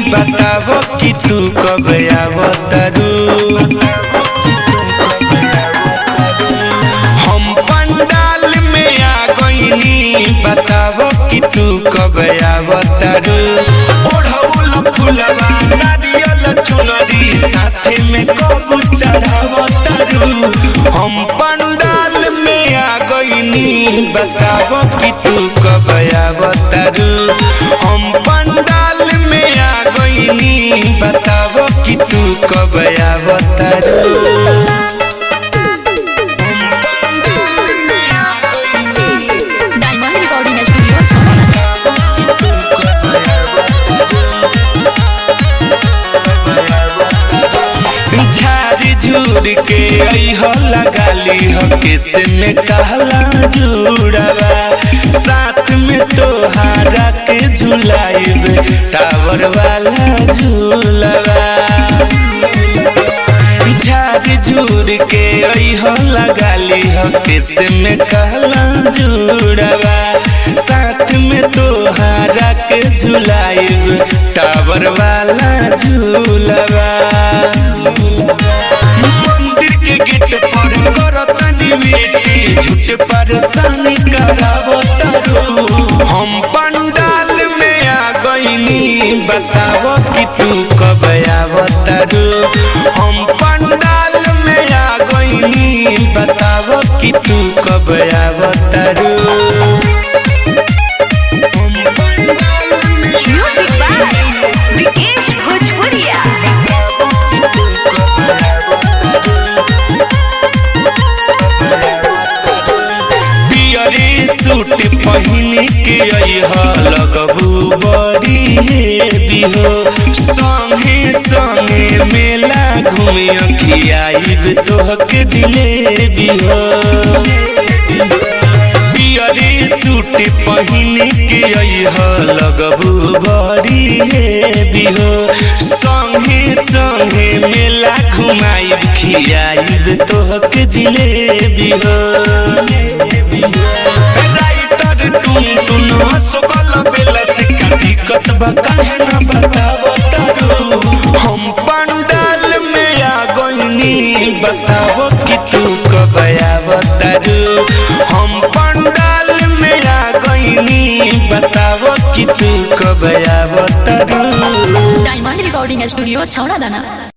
बताबो कि तू कब आवतारू हम पंडाल में आ गईनी बताबो कि तू कब आवतारू ओढ़ौल फुलवा नारियल चुनरी साथे में कबू चढ़ावतारू हम पंडाल में आ गईनी बताबो कि तू कब आवतारू हम पंडाल में आ गईनी बताबो कि तू कब आवतारू डायमंड रिकॉर्डिंग स्टूडियो छावला झाड़ी झूर के अइह लगाली हो किस में कहला जुड़वा साथ में तोहारा के झुलाइब टावर वाला झूलवा झाड़ी झूर के अइह लगाली हो किस में कहला जुड़वा साथ में तोहारा के झुलाइब टावर वाला झूलवा मंदिर के गेट पर करतनी बेटी झूठ परेशानी करावो तारू हम पंडाल में आ गईनी बतावो कि तू कब आवतारू हम पंडाल में आ गईनी बतावो कि तू कब आवतारू हम पंडाल में म्यूजिक बाय विकेश भोजपुरिया पियरी सूट पहिन के अइह लगबू बड़ी हेवी हो संगे संगे मेला घूमे खियाइब तोहके जिलेबी हो पियरी सूट पहिन के अइह लगबू बड़ी हेवी हो संगे संगे मेला घुमाइब खियाइब तोहके जिलेबी हो राइटर टुन टुन हसबल बेला से का दिक्कत बा काहे ना बतावो तारू हम पंडाल में आ गईनी बतावो कि तू कब आवतारू हम पंडाल में आ गईनी बतावो कि तू कब आवतारू डायमंड रिकॉर्डिंग स्टूडियो छावड़ा दाना